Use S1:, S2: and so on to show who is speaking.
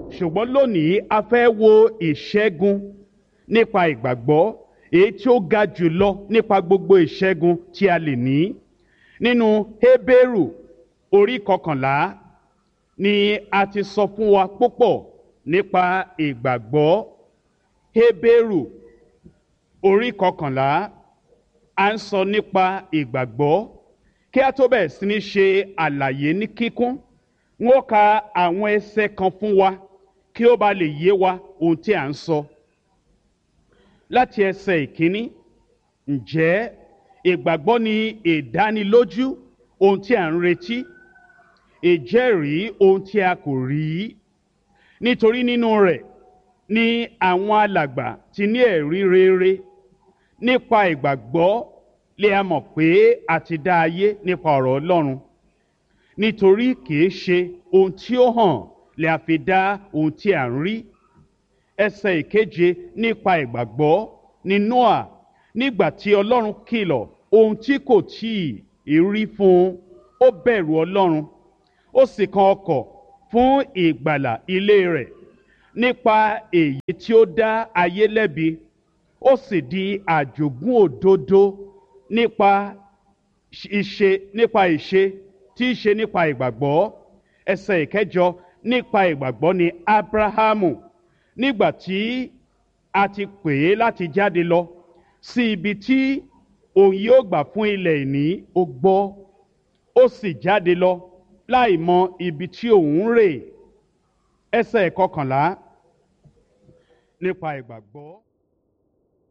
S1: ṣùgbọ́n lónìí a fẹ́ wo ìṣẹ́gun nípa ìgbàgbọ́ èyí tí ó ga jùlọ nípa gbogbo ìṣẹ́gun tí a lè ní nínú Hébérù orí kọkànlá ni a ti sọ fún wa púpọ̀ nípa ìgbàgbọ́ Hébérù orí kọkànlá à ń sọ nípa ìgbàgbọ́ kí a tó bẹ̀rẹ̀ sí ní ṣe àlàyé ní kíkún n ó ka àwọn ẹsẹ̀ kan fún wa kí ó ba lè yé wa ohun tí à ń sọ láti ẹsẹ̀ ìkíní ǹjẹ́ ìgbàgbọ́ ni ìdánilójú ohun tí à ń retí ìjẹ́rìí ohun tí a kò rí nítorí nínú rẹ̀ ni àwọn alàgbà ti ní ẹ̀rí rere nípa ìgbàgbọ́ lè a mọ̀ pé a ti dá ayé nípa ọ̀rọ̀ Ọlọ́run nítorí kìí ṣe ohun tí ó hàn lè a fi dá ohun tí à ń rí ẹsẹ̀ ìkeje nípa ìgbàgbọ́ ní Nóà nígbà tí Ọlọ́run kìlọ̀ ohun tí kò tíì rí fún un ó bẹ̀rù Ọlọ́run ó sì kan ọkọ̀ fún ìgbàlà ilé rẹ̀ nípa èyí tí ó dá ayé lẹ́bi ó sì di àjogún òdodo nípa ìṣe nípa ìṣe tí í ṣe nípa ìgbàgbọ́ ẹsẹ̀ ìkẹjọ nípa ìgbàgbọ́ ni Ábráhámù nígbà tí a ti pè é láti jáde lọ sí ibi tí òun yóò gbà fún ilẹ̀ ìní ó gbọ́ ó sì jáde lọ láì mọ ibi tí òun rè ẹsẹ̀ ìkọkànlá nípa ìgbàgbọ́.